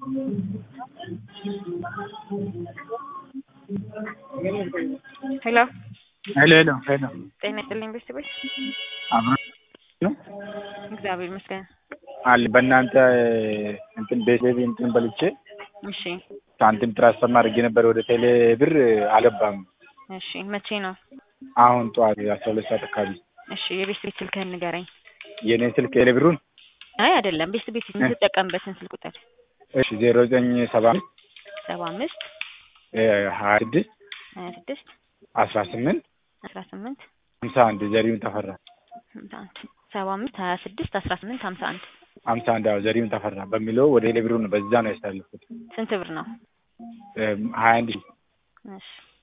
ሄሎ ሄሎ ሄሎ ሄሎ ጤና ይስጥልኝ ቤተሰቦች። አብሮ ነው እግዚአብሔር ይመስገን። አለ በእናንተ እንትን ቤት እንትን በልቼ እሺ ሳንቲም ትራንስፈር አድርጌ ነበር ወደ ቴሌ ብር አልገባም። እሺ መቼ ነው? አሁን ጠዋት አስራ ሁለት ሰዓት አካባቢ እሺ የቤት ቤት ስልክህን ንገረኝ። የኔን ስልክ ቴሌ ብሩን አይ አይደለም፣ ቤት ቤት የምትጠቀምበትን ስልክ ቁጥር እሺ ዜሮ ዘጠኝ ሰባ አምስት ሰባ አምስት ሀያ ስድስት ሀያ ስድስት አስራ ስምንት አስራ ስምንት ሀምሳ አንድ ዘሪሁን ተፈራ ሀምሳ አንድ ሰባ አምስት ሀያ ስድስት አስራ ስምንት ሀምሳ አንድ ሀምሳ አንድ አዎ ዘሪሁን ተፈራ በሚለው ወደ ቴሌ ብሩ ነው በዛ ነው ያስተላለፍኩት ስንት ብር ነው? ሀያ አንድ ሺህ እሺ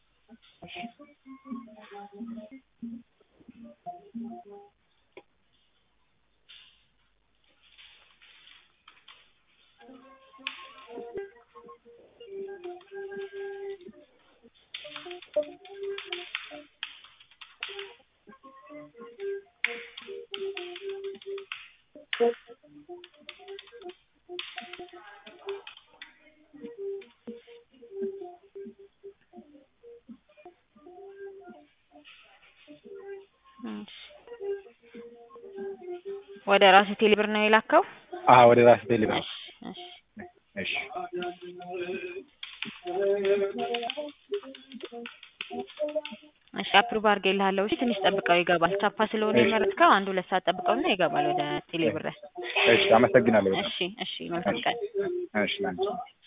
ወደ ራስ ቴሌብር ነው የላከው? አዎ ወደ ራስ ቴሌ ብር እሺ እሺ እሺ እሺ አፕሩቭ አድርጌልሃለሁ። እሺ ትንሽ ጠብቀው ይገባል። ቻፓ ስለሆነ የመረጥከው አንድ ሁለት ሰዓት ጠብቀውና ይገባል ወደ ቴሌብር። እሺ አመሰግናለሁ በጣም እሺ እሺ መልካም ቀን። እሺ ላንቺ